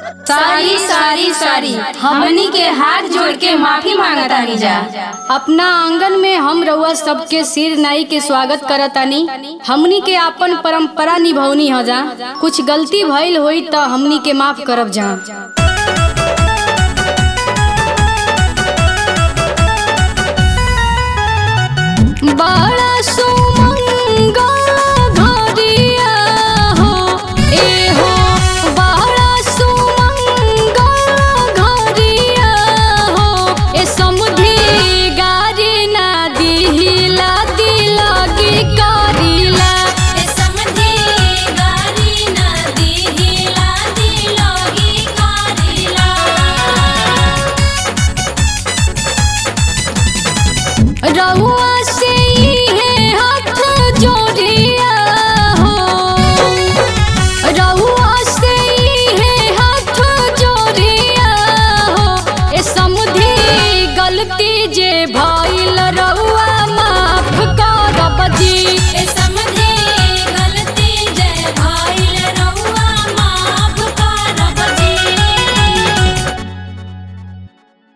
सारी सारी सारी हमनी के हाथ जोड़ के माफी मांगतानी जा अपना आंगन में हम रउआ सबके सिर नाई के स्वागत करतानी हमनी के आपन परंपरा निभौनी ह जा कुछ गलती भइल होई त हमनी के माफ करब जा बड़ा सो